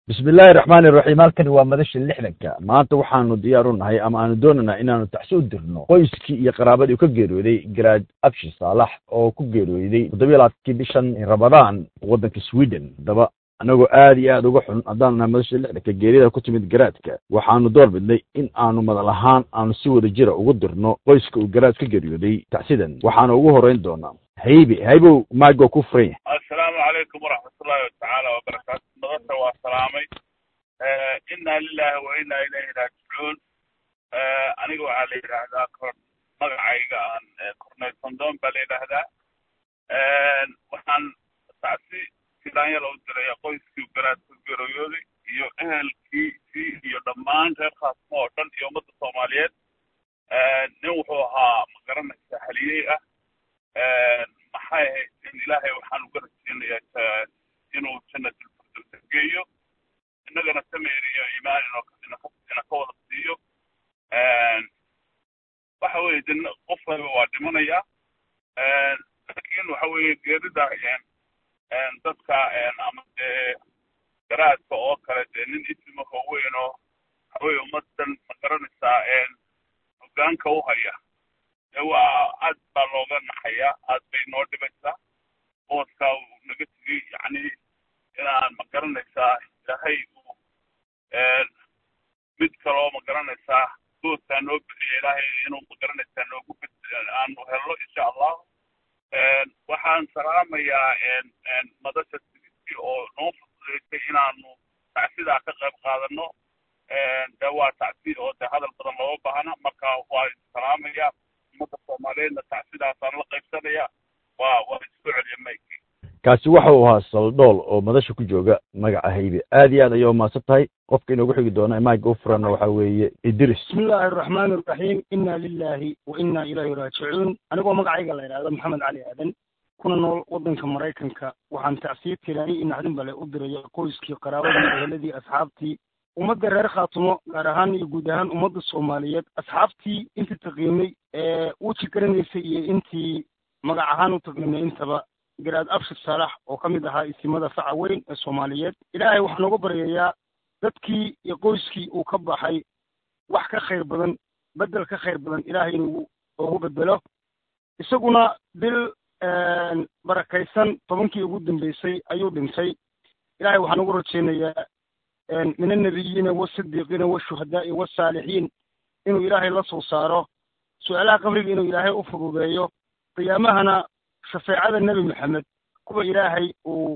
bismi illaahi raxmaani iraxiim halkani waa madasha lixdanka maanta waxaanu diyaar u nahay ama aanu doonaynaa inaanu taxsi u dirno qoyskii iyo qaraabadii ka geeriyooday garaad abshi saalax oo ku geeriyooday toddobiya labaatankii bishan ramadaan waddanka sweden haddaba annagoo aad iyo aad uga xun haddaan nahay madasha lixdanka geeriyada ku timid garaadka waxaanu door bidnay in aanu madal ahaan aanu si wada jira ugu dirno qoyska uu garaad ka geeriyooday taxsidan waxaana ugu horreyn doonaa haybe haybow maago ku furan yahay assalaamu calaykum waraxmatullaahi watacaala wabarakaatu madasha waa salaamay inna lilahi wa inna ilayhi raajicuun aniga waxaa la yidhaahdaa kor magacayga aan cornel sondon baa la yidhaahdaa waxaan tacsi filaanyala u diraya qoyskii garaad ka geeriyooday iyo ehelkiisii iyo dhammaan reer khaasmo oo dhan iyo ummadda soomaaliyeed nin wuxuu ahaa magaranaysa haliyey ah maxay ahayd in ilaahay waxaan uga rajeynayaa inuu jannatilfirdowsa geeyo innagana sameer iyo iimaan ina ka wada siiyo waxa weeye de qof waliba waa dhimanaya laakiin waxa weeye geerida dadka ama dee garaadka oo kale dee nin isimaho weyn oo waxa weye ummadan ma garanaysaa hogaanka u haya dee waa aad baa looga naxaya aad bay noo dhibaysaa booskaa uu naga tegey yacni inaan ma garanaysaa ilaahay uu mid kaloo ma garanaysaa booskaa noo bixiya ilaahay inuu ma garanaysaa noogu bed aanu helno insha allah waxaan salaamayaa madasha sigisi oo noo fududaysay inaanu tacsidaa ka qayb qaadano de waa tacsi oo de hadal badan looga baahna marka waa salaamaya ummadda soomaaliyeedna tacsidaasaan la qaybsanaya waa waa isku celiya mayki kaasi waxa uu ahaa saldhool oo madasha ku jooga magaca haybe aad iyo aad ayay umahadsan tahay qofka inoogu xigi doona maaga u furanna waxa weeye idris bismi illaahi araxmaani araxiim inna lilahi wa inna ilayhi raajicuun anigoo magacayga la yidhahdo maxamed cali aadan kuna nool waddanka maraykanka waxaan tacsiye tilaani iyo naxdin bale u diraya qoyskii qaraabadii eheladii asxaabtii ummadda reer khaatumo gaar ahaan iyo guud ahaan ummadda soomaaliyeed asxaabtii intii taqiimay ee weji garanaysay iyo intii magac ahaan u taqiimay intaba garaad abshir saalax oo ka mid ahaa isimada faca weyn ee soomaaliyeed ilaahay waxaan uga baryayaa dadkii iyo qoyskii uu ka baxay wax ka khayr badan beddel ka khayr badan ilaahay inuu ugu bedelo isaguna bil barakaysan tobankii ugu dambeysay ayuu dhintay ilaahay waxaan ugu rajeynayaa min annabiyiina waasidiiqiina washuhadaa'i wasaalixiin inuu ilaahay la soo saaro su-aalaha qabriga inuu ilaahay u fududeeyo qiyaamahana shafeecada nebi maxamed kuwa ilaahay uu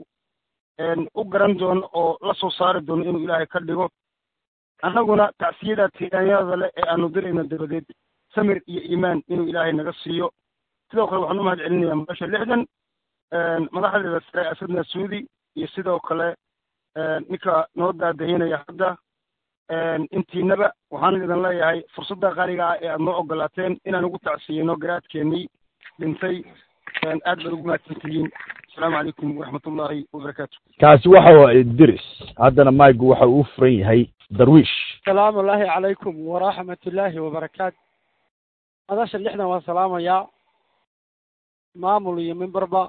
u garan doono oo la soo saari doono inuu ilaahay ka dhigo annaguna tacsiyada tiiraanyada leh ee aanu dirayno dabadeed samir iyo iimaan inuu ilaahay naga siiyo sidoo kale waxaan u mahad celinayaa madasha lixdan madaxdeeda sare asadna suudi iyo sidoo kale ninka noo daadahinaya hadda intiinaba waxaan idin leeyahay fursadda qaaliga ah ee aad noo ogolaateen inaan ugu tacsiyeyno garaadkeenii dhintay aad baad ugu mahadsantihiin asalaamu calaykum waraxmatullaahi wabarakaatu kaasi waxa waa idris haddana maagu waxa uu furan yahay darwiish asalaamu llaahi calaykum waraxmat ullaahi wabarakaatu madasha lixdan waa salaamayaa maamul iyo mimbarba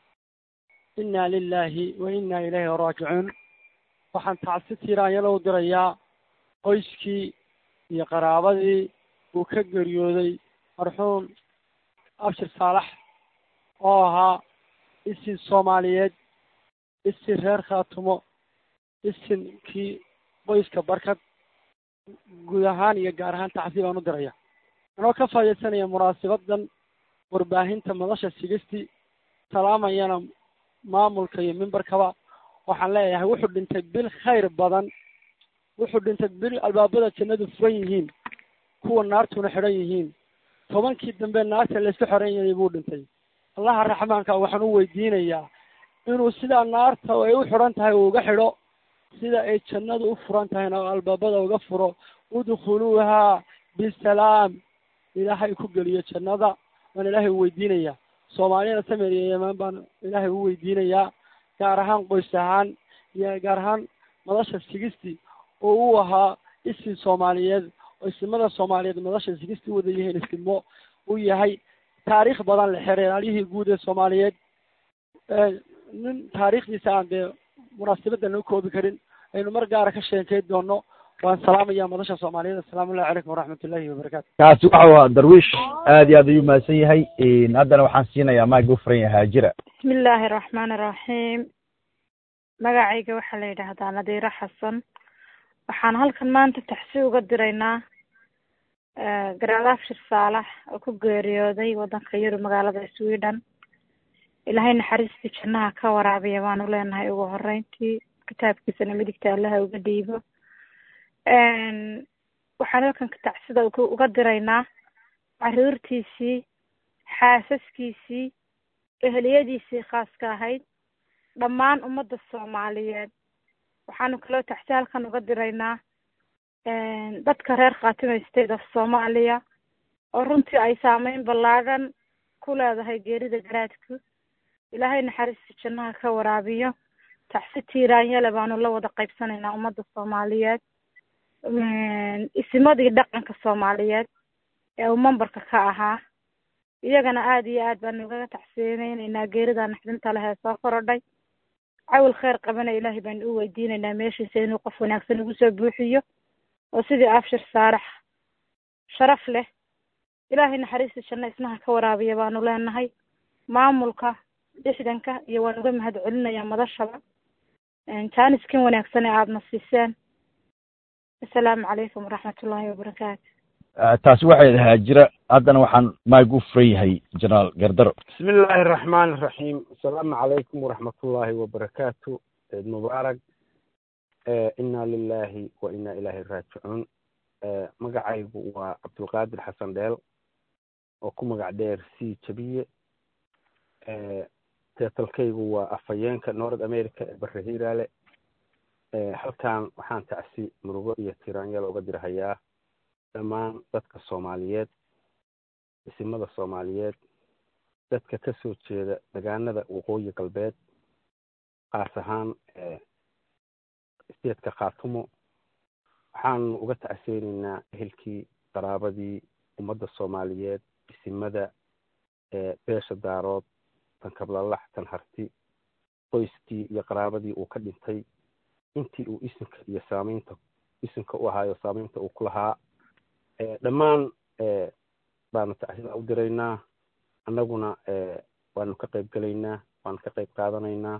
inna lilaahi wa inna ilayhi raajicuun waxaan tacsi tiiraanyalo u dirayaa qoyskii iyo qaraabadii uu ka geeriyooday marxuum abshir saalax oo ahaa isin soomaaliyeed isin reer khaatumo isinkii qoyska barkad guud ahaan iyo gaar ahaan tacsi baan u diraya anoo ka faaidaysanaya munaasabadan warbaahinta madasha sigisti salaamayana maamulka iyo mimbarkaba waxaan leeyahay wuxuu dhintay bil khayr badan wuxuu dhintay bil albaabada jannadu furan yihiin kuwa naartuna xidhan yihiin tobankii dambe naarta laysku xoran yahay buu dhintay allaha raxmaanka waxaan u weydiinayaa inuu sidaa naarta ay u xidhan tahay uu uga xidho sida ay jannadu u furan tahayna oo albaabada uga furo udkhuluuha bisalaam ilaahay ku geliyo jannada waan ilaahay u weydiinayaa soomaaliyana samer iyo yemaan baan ilaahay u weydiinayaa gaar ahaan qoys ahaan iyo gaar ahaan madasha sigisti oo uu ahaa isin soomaaliyeed oo isimada soomaaliyeed madasha sigisti wada yihiin isimo uu yahay taariikh badan le xereeryihii guud ee soomaaliyeed nin taariikhdiisa aan dee munaasabadda noo koobi karin aynu mar gaara ka sheekeyn doono waan salaamaya madasha soomaaliyeed assalaamu llahi calaykum waraxmat ullahi wabarakaatu kaasi waxau ahaa darwiish aad iyo aad ayuu mahadsan yahay haddana waxaan siinayaa maaga u furan yahay haajira bismi illaahi araxmaani iraxiim magacayga waxaa la yidhaahdaa nadiiro xasan waxaan halkan maanta taxsi uga diraynaa garaad abshir saalax oo ku geeriyooday waddanka yurub magaalada sweden ilaahay naxariistii jannaha ka waraabiya baanu leenahay ugu horeyntii kitaabkiisana midigta allaha uga dhiibo waxaan halkan tacsida uga diraynaa caruurtiisii xaasaskiisii eheliyadiisii khaaska ahayd dhammaan ummadda soomaaliyeed waxaanu kaloo tacsi halkan uga diraynaa dadka reer khatima state of soomaaliya oo runtii ay saameyn ballaadhan ku leedahay geerida garaadku ilaahay naxariista jannaha ka waraabiyo tacsi tiiraanyale baanu la wada qaybsanaynaa ummadda soomaaliyeed isimadii dhaqanka soomaaliyeed ee uu memberka ka ahaa iyagana aada iyo aad baanu ugaga tacsiyeynaynaa geerida naxdinta leh ee soo korodhay cawil kheyr qabana ilaahay baanu u weydiinaynaa meeshiisa inuu qof wanaagsan ugu soo buuxiyo oo sidii abshir saarax sharaf leh ilaahay naxariista janno isnaha ka waraabiya baanu leenahay maamulka lixdanka iyo waan uga mahad celinayaa madashaba jaaniskan wanaagsan ee aadna siiseen assalaamu calaykum waraxmat ullaahi wabarakaatu taasi waxay haajira haddana waxaan maag u furan yahay jenaraal gardaro bismi illaahi araxmaan iraxiim asalaamu calaykum waraxmatullaahi wabarakaatu ciid mubaarak inna lilahi wa inna ilaahi raajicuun magacaygu waa cabdulqaadir xasan dheel oo ku magac dheer c jabiye teetalkaygu waa afhayeenka north america ee bare hiiraale halkan waxaan tacsi murugo iyo tiraanyala uga dirhayaa dhammaan dadka soomaaliyeed isimada soomaaliyeed dadka ka soo jeeda degaanada waqooyi galbeed kaas ahaan steedka khaatumo waxaanu uga tacseyneynaa ehelkii qaraabadii ummadda soomaaliyeed isimada beesha daarood tan kablalax tan harti qoyskii iyo qaraabadii uu ka dhintay intii uu isinka iyo saameynta isinka u ahaayo saameynta uu ku lahaa dhammaan baanu tacsida u diraynaa annaguna waanu ka qayb gelaynaa waanu ka qayb qaadanaynaa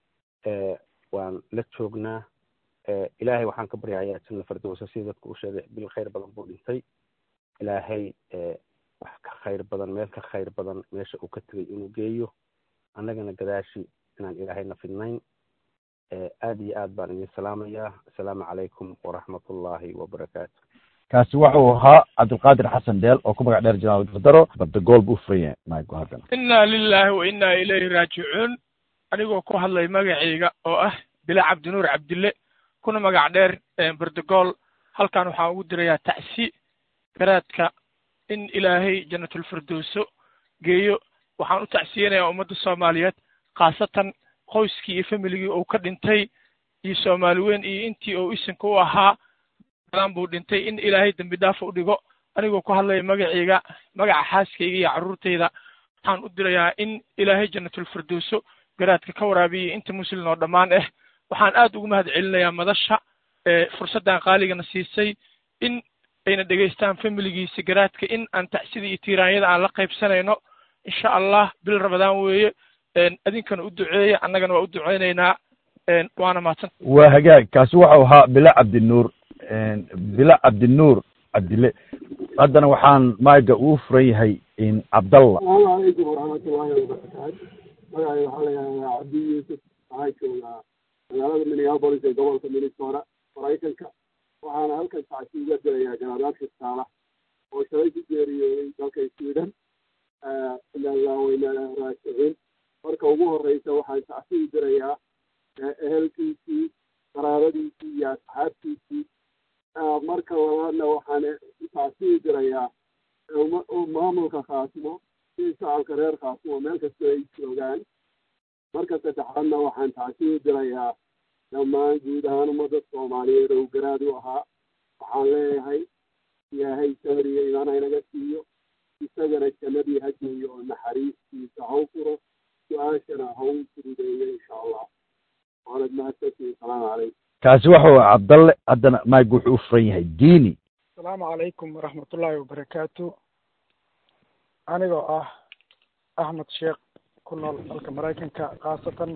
waan la joognaa ilaahay waxaan ka baryahayaa janna fardowsa sida dadku u sheegay bil khayr badan buu dhintay ilaahay wax ka khayr badan meel ka khayr badan meesha uu ka tegay inuu geeyo annagana gadaashi inaan ilaahayna fidnayn aada iyo aad baan idin salaamayaa assalaamu calaykum waraxmatullaahi wabarakaatu kaasi waxuu ahaa cabdulqaadir xasan dheel oo ku magac dheer jenaraal gardaro bardagool buu furan yahay maago haddana inna lilahi wa inna ilayhi raajicuun anigoo ku hadlay magacayga oo ah bila cabdinuur cabdille kuna magac dheer bardagool halkan waxaan ugu dirayaa tacsi garaadka in ilaahay jannatulfirdowso geeyo waxaan u tacsiyanayaa ummadda soomaaliyeed khaasatan qoyskii iyo familigii uu ka dhintay iyo soomaali weyn iyo intii uu isinka u ahaa badan buu dhintay in ilaahay dembi dhaafa u dhigo anigoo ku hadlaya magacayga magaca xaaskayga iyo carruurtayda waxaan u dirayaa in ilaahay jannatulfirdowso garaadka ka waraabiya inta muslim oo dhammaan ah waxaan aad ugu mahad celinayaa madasha fursaddan qaaligana siisay in ayna dhegaystaan familigiisa garaadka in aan tacsida iyo tiiraanyada aan la qaybsanayno insha allah bil ramadaan weeye adinkana u duceeya annagana waa u duceynaynaa waana mahadsan waa hagaag kaasi waxau ahaa bila cabdinuur bila cabdinuur cabdille haddana waxaan maaga uu furan yahay cabdalla asalaamu calaykum waraxmatullaahi wabarakaatu magacay waxaa la yidhahdaa cabdi yuusuf waxaan joogaa magaalada minneapolis ee gobolka minnesota maraykanka waxaana halkan tacsi uga dirayaa garaadaadka saalax oo shalay ku geeriyooday dalka sweden ilaa weyna raasicin marka ugu horeysa waxaan tacsi u dirayaa ehelkiisii qaraabadiisii iyo asxaabtiisii marka labaadna waxaan tacsi u dirayaa maamulka khaasimo si shacabka reer khaasimo meel kastoo ay joogaan marka saddexaadna waxaan tacsi u dirayaa dhammaan guud ahaan ummadda soomaaliyeed oo garaad u ahaa waxaan leeyahay ilaahay sabir iyo imaan haynaga siiyo isagana jannadii ha geeyo oo naxariistiisa ha u furo su-aashana ha u fududeeyo insha allah waanad mahadsantihin salaamu calaykum kaasi waxa uu cabdalle haddana mayg wuxuu u furan yahay diini asalaamu calaykum waraxmatullaahi wabarakaatu anigoo ah axmed sheekh ku nool dalka maraykanka khaasatan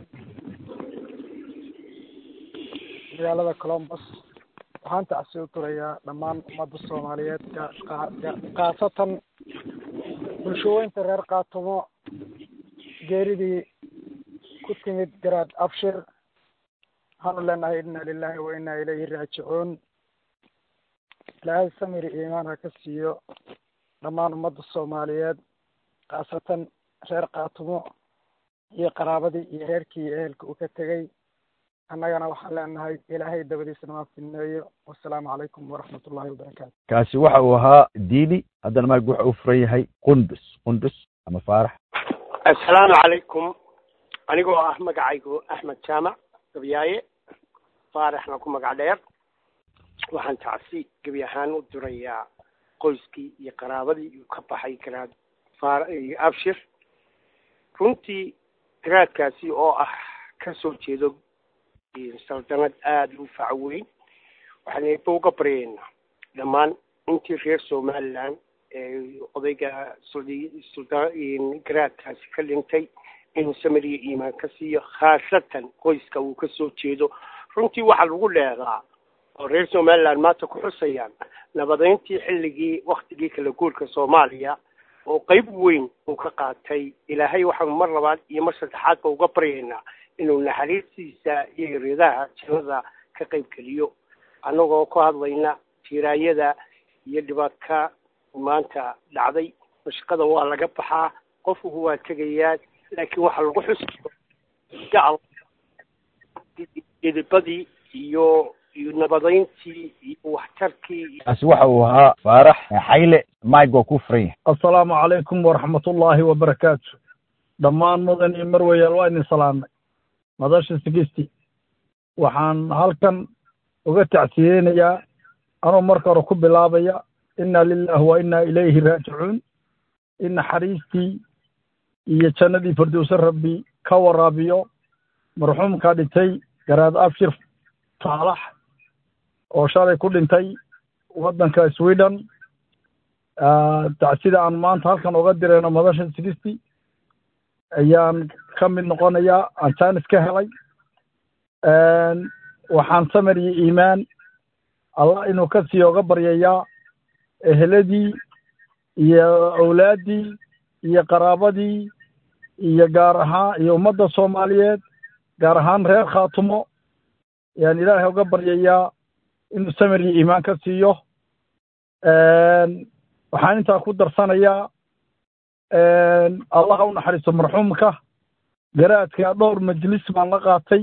magaalada colombus waxaan tacsi u turayaa dhammaan ummadda soomaaliyeed khaasatan bulshooyinka reer kaatumo geeridii ku timid garaad abshir waxaanu leenahay inna lilahi wa inna ilayhi raajicuun ilaahay samiri iimaan ha ka siiyo dhammaan ummadda soomaaliyeed khaasatan reer kaatumo iyo qaraabadii iyo reerkii iyo ehelka uu ka tegey annagana waxaan leenahay ilaahay dabadiisana maa fidneeyo wasalaamu calaykum waraxmatullahi wabarakaatu kaasi waxa uu ahaa diini haddana mayg waxa uu furan yahay qundus qundus ama faarax assalaamu calaykum anigoo ah magacaygu axmed jaamac gabyaaye faaraxna ku magac dheer waxaan tacsi gebi ahaan u dirayaa qoyskii iyo qaraabadii uu ka baxay garaad faar abshir runtii garaadkaasi oo ah ka soo jeedo saldanad aada u fac weyn waxaan eeba uga baryaynaa dhammaan intii reer somaliland ee odayga garaadkaasi ka dhintay inuu samariya iimaan ka siiyo khaasatan qoyska uu ka soo jeedo runtii waxaa lagu dheeraa oo reer somaliland maanta ku xusayaan nabadeyntii xilligii waktigii kala guurka soomaaliya oo qeyb weyn uu ka qaatay ilaahay waxaanu mar labaad iyo mar saddexaadba uga baryaynaa inuu naxariistiisa iyo ridaha jannada ka qayb geliyo annagoo ku hadlayna tiiraayada iyo dhibaatka maanta dhacday mashaqada waa laga baxaa qofku waa tegayaa laakiin waxaa lagu xusi idibadii iyo iyo nabadeyntii iyo waxtarkii kaasi waxa uu ahaa faarax xayle mayg waa kuu furan yahay assalaamu calaykum waraxmatullaahi wabarakaatu dhammaan mudan iyo marweyeel waa idin salaamnay madasha sigisti waxaan halkan uga tacsiyeynayaa anuu marka hore ku bilaabaya inna lilahi wa inna ilayhi raajicuun in naxariistii iyo jannadii firdowse rabbi ka waraabiyo marxuumka dhintay garaad abshir taalax oo shalay ku dhintay waddanka sweden tacsida aan maanta halkan uga dirayno madasha sigisti ayaan ka mid noqonayaa aan jaanis ka helay waxaan samir iyo iimaan allah inuu ka sii oga baryayaa eheladii iyo awlaaddii iyo qaraabadii iyo gaar ahaan iyo ummadda soomaaliyeed gaar ahaan reer khaatumo ayaan ilaahay uga baryayaa inuu samir iyo iimaan ka siiyo waxaan intaa ku darsanayaa allah u naxariisto marxuumka garaadka dhowr majlis baan la qaatay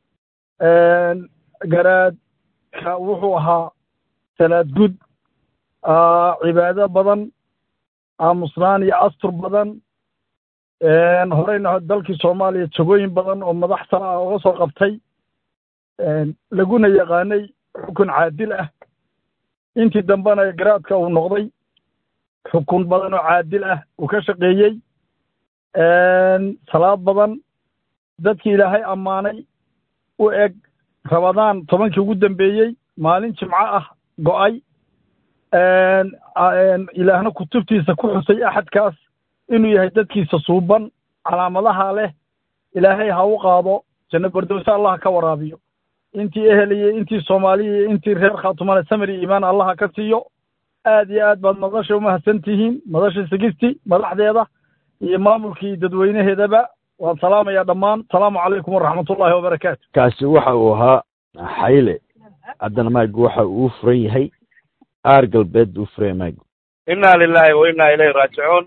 garaadka wuxuu ahaa salaad gud cibaado badan aamusnaan iyo astur badan horeyna dalkii soomaaliya jagooyin badan oo madax sare ah uga soo qabtay laguna yaqaanay xukun caadil ah intii dambena garaadka uu noqday xukun badan oo caadil ah uu ka shaqeeyey salaad badan dadkii ilaahay ammaanay u eg rabadaan tobankii ugu dambeeyey maalin jimco ah go'ay ilaahna kutubtiisa ku xusay axadkaas inuu yahay dadkiisa suuban calaamadaha leh ilaahay ha u qaado janno bardowse allah ka waraabiyo intii eheliyey intii soomaaliya iyo intii reer khaatumale samir iyo iimaan allaha ka siiyo aad iyo aad baad madasha umahadsan tihiin madasha sigisti madaxdeeda iyo maamulkii dadweynaheedaba waan salaamayaa dhammaan asalaamu calaykum waraxmatullaahi wabarakaatu kaasi waxa uu ahaa xayle haddana maygu waxa uu furan yahay aar galbeed buu furan yahay maygu inna lilahi wa inna ilayhi raajicuun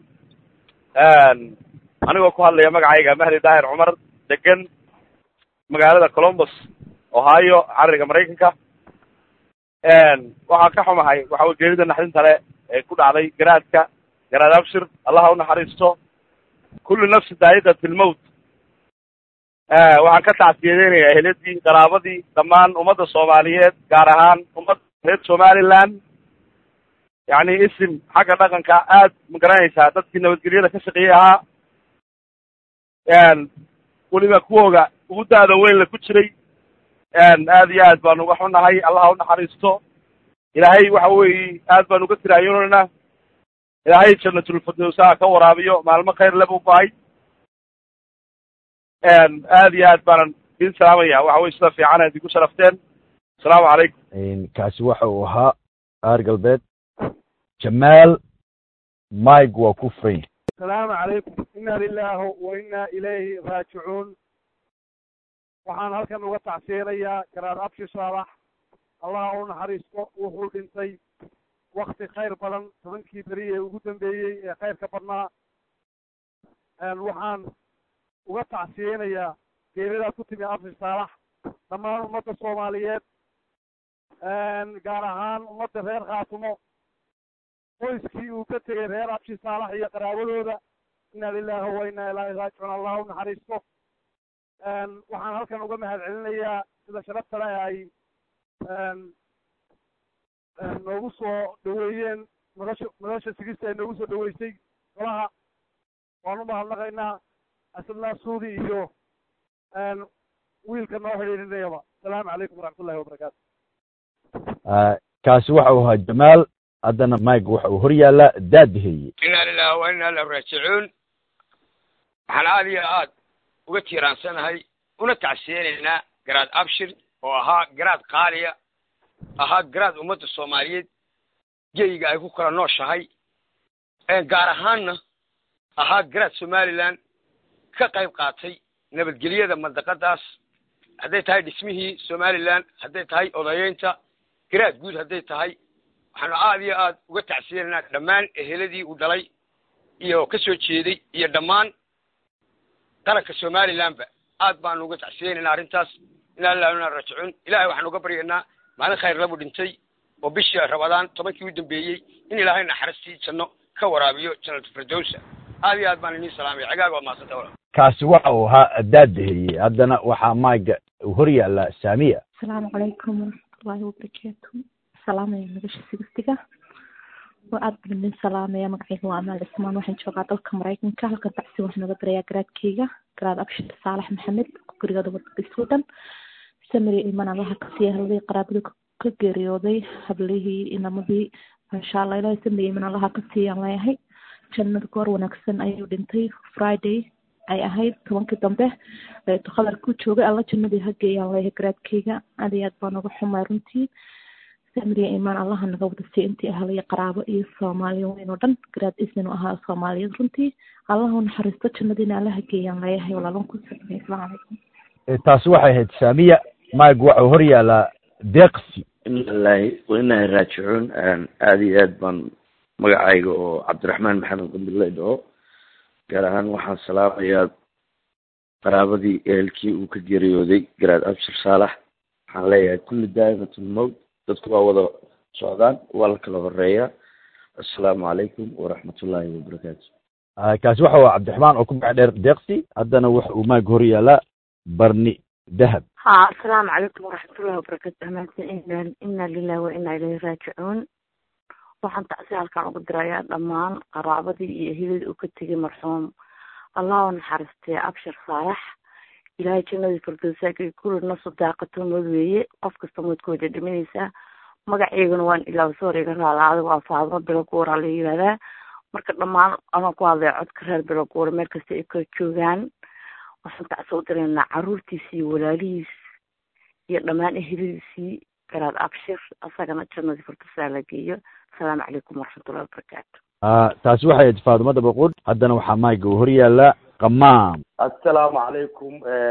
anigoo ku hadlaya magacayga mahdi daahir cumar degan magaalada columbus ohio cariga maraykanka waxaa ka xumahay waxa wey geerida naxdinta le ee ku dhacday garaadka garaad abshir allaha u naxariisto kullu nafsi daa'iqat ilmowt waxaan ka tacsiyadeynayaa eheladii qaraabadii dhammaan ummadda soomaaliyeed gaar ahaan ummadda reer somaliland yacni isim xagga dhaqanka aad ma garanaysaa dadkii nabadgelyada ka shaqeeyey ahaa weliba kuwooga ugu da-da weyn la ku jiray aad iyo aad baan uga xunahay allah u naxariisto ilaahay waxa weeye aad baan uga tiraayoonaynaa ilaahay jannatulfirdowsaha ka waraabiyo maalmo khayr le buu bahay aad iyo aad baanan idin salaamaya waxa weye sida fiican aad igu sharafteen asalaamu calaykum kaasi waxa uu ahaa qaar galbeed jamaal mike waa ku furan yahay asalaamu calaykum inna lilahi wa inna ilayhi raajicuun waxaan halkan uga tacsiinayaa garaad abshi saalax allah u naxariisto wuxuu dhintay wakti khayr badan tobankii beri ee ugu dambeeyey ee khayrka badnaa waxaan uga tacsiyeynayaa geeridaa ku timi abshi saalax dhammaan ummadda soomaaliyeed gaar ahaan ummadda reer khaatumo qoyskii uu ka tegey reer abshi saalax iyo qaraabadooda inna lilahi wa inna ilaahi raajicuun allah u naxariisto waxaan halkan uga mahad celinayaa sida sharafta leh ay noogu soo dhaweeyeen madasha madasha sigista ay noogu soo dhaweysay golaha waan u mahadnaqaynaa asadnaa suudi iyo wiilka noo xidhiirinayaba asalaamu calaykum waraxmatullahi wabarakaatu kaasi waxa uu ahaa jamaal haddana mike waxa uu hor yaallaa daadiheye inna lilahi wa inna ilayhi raajicuun waxaan aada iyo aad uga tiiraansanahay una tacsiyeynaynaa garaad abshir oo ahaa garaad qaaliya ahaa garaad ummadda soomaaliyeed geyga ay ku kala nooshahay gaar ahaanna ahaa garaad somalilan ka qayb qaatay nabadgelyada mandaqadaas hadday tahay dhismihii somalilan hadday tahay odayeynta garaad guud hadday tahay waxaanu aada iyo aad uga tacsiyeynaynaa dhammaan eheladii uu dhalay iyo ka soo jeeday iyo dhammaan qaranka somalilandba aad baanu uga tacsiyeynaynaa arrintaas inaa lillahi inaa raajicuun ilahay waxaanu uga baryaynaa maalin khayr labu dhintay oo bishii rabadaan tobankii u dambeeyey in ilaahay naxariistii janno ka waraabiyo jannatu firdowsa aad iyo aad baan inii salaamay cagaaga waa mahadsanta walaal kaasi waxa uu ahaa daadiheye haddana waxaa mike uu hor yaallaa saamiya asalaamu calaykum waraxmatullaahi wabarakaatu salaamaya nagasha sigistiga waa aad baan idin salaamaya magacayga waa amaal cismaan waxaan joogaa dalka maraykanka halkan tacsi waxaan uga darayaa garaadkeyga garaad abshir saalax maxamed gurigooda waddanka sweden samiri iman allaha ka siiya haladii qaraabadu ka geeriyooday hablihii inamadii maasha allah ilaahay samiri iman allaha ka siiyaan leeyahay jannada goor wanaagsan ayuu dhintay friday ay ahayd tobankii dambe khadar ku joogay alla jannadii ha geeyaan leeyahay garaadkeyga aad iyo aad baan uga xumay runtii samiriya imaan allaha naga wada siiya intii ahlaya qaraabo iyo soomaaliya weyn oo dhan garaad isinu ahaa soomaaliyeed runtii allaha u naxariisto jannadiina allaha geeyaan leeyahay walaalan ku socday asalaamu calaykum taasi waxay ahayd saamiya mike waxa uu hor yaallaa deeqsi ina lilahi wa inahi raajicuun aada iyo aad baan magacayga oo cabdiraxmaan maxamed qambiley dhaho gaar ahaan waxaan salaamayaa qaraabadii ehelkii uu ka geeriyooday garaad abshir saalax waxaan leeyahay kulli daa'imatul mowt dadku waa wada socdaan waa la kala horeeyaa assalaamu calaykum waraxmatullaahi wabarakaatu kaasi waxa uu cabdiraxmaan oo ku magac dheer deeqsi haddana waxa uu mike hor yaallaa barni dahab ha asalaamu calaykum waraxmatullahi wabarakaatu amaansan ina ina lilahi wa ina ilayhi raajicuun waxaan tacsi halkaan ugu dirayaa dhammaan qaraabadii iyo eheladii uu ka tegay marxuum allah u naxariistay abshir saalax ilaahay jannadii firdowsaaka kulli nasu daaqato mood weeye qof kasta moodkooda dhimanaysaa magaceygana waan ilaawso hor iga raalaada waa faadmo biloguura la yihahdaa marka dhammaan anoo ku hadlaya codka reer biloguura meel kasta ay ka joogaan waxaan tacsi u diraynaa caruurtiisii iyo walaalihiis iyo dhammaan eheladiisii garaad abshir asagana jannadii firdowsaa la geeyo asalaamu calaykum waraxmatullahi wabarakaatu taasi waxay ahayd faadumada baqud haddana waxaa mike uu hor yaallaa qamaam assalaamu calaykum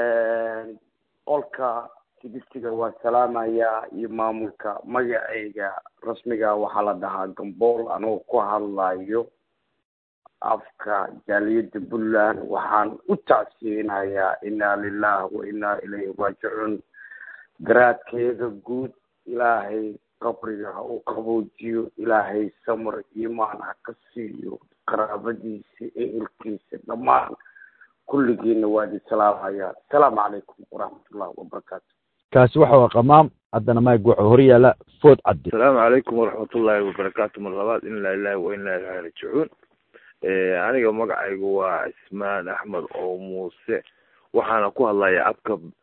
qolka sigistiga waan salaamayaa iyo maamulka magacayga rasmiga waxaa la dhahaa gambool anoo ku hadlayo afka jaaliyadda puntland waxaan u tacsiyeynayaa inaa lilah wa inaa ilayhi raajicuun garaadkeeda guud ilaahay qabriga ha u qaboojiyo ilaahay samar iimaan ha ka siiyo qaraabadiisa ehelkiisa dhammaan kulligiina waa idin salaamayaa asalaamu calaykum waraxmatullahi wabarakaatu kaasi waxa waa qamaam haddana mike wuxuu hor yaallaa food caddi asalaamu calaykum waraxmatullaahi wabarakaatu mar labaad in laa ilahi wa inaa ilahi rajicuun aniga magacaygu waa cismaan axmed oo muuse waxaana ku hadlayaa abka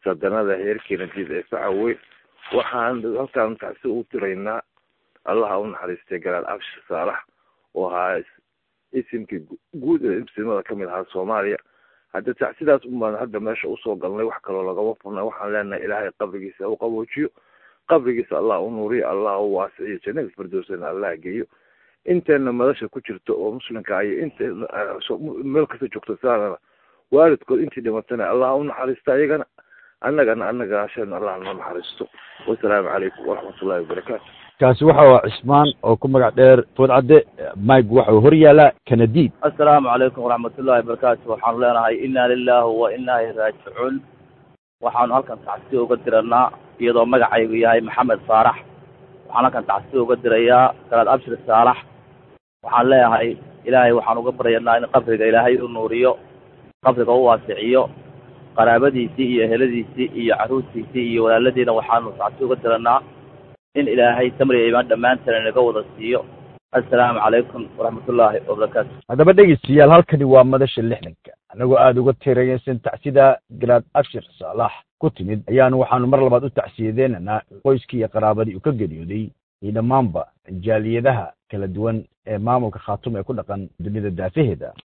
sadanada heerkeena diid ee facaweyn waxaan halkaan tacsi u tiraynaa allaha u naxariistay garaad abshir saalax oo ahaa isimkii guud ee imsimada kamid ahaa soomaaliya hadda tacsidaas unbaan hadda meesha usoo galnay wax kaloo lagama furnay waxaan leenahay ilaahay qabrigiisa u qaboojiyo qabrigiisa allah u nuuriyo allah u waasiciyo jannada firdowsana allah geeyo inteena madasha ku jirto oo muslimka iyo inteena meel kasta joogto saanana waalidkood intii dhimatana allah u naxariista ayagana annagana annaga asheen allah noo naxariisto wasalaamu calaykum waraxmatullahi wabarakaatu kaasi waxa waa cismaan oo ku magac dheer foodcadde mike waxa uu hor yaalaa kanadiid assalaamu calaykum waraxmatullahi wabarakaatu waxaanu leenahay inna lillahi wa inna ilayhi raajicuun waxaanu halkan tacsi uga diranaa iyadoo magacaygu yahay maxamed saarax waxaan halkan tacsi uga dirayaa garaad abshir saalax waxaan leeyahay ilaahay waxaan uga baryanaa in qabriga ilaahay u nuuriyo qabriga u waasiciyo qaraabadiisii iyo eheladiisii iyo carruurtiisii iyo walaaladiina waxaanu tacsi uga diranaa in ilaahay samriga imaan dhammaanteen inaga wada siiyo assalaamu calaykum waraxmatullaahi wabarakaatu haddaba dhegeystayaal halkani waa madasha lixdanka annagoo aada uga tiraysan tacsida garaad abshir saalax ku timid ayaanu waxaanu mar labaad u tacsiyadeenanaa qoyskii iyo qaraabadii uu ka geeriyooday iyo dhammaanba jaaliyadaha kala duwan ee maamulka khaatum ee ku dhaqan dunida daafaheeda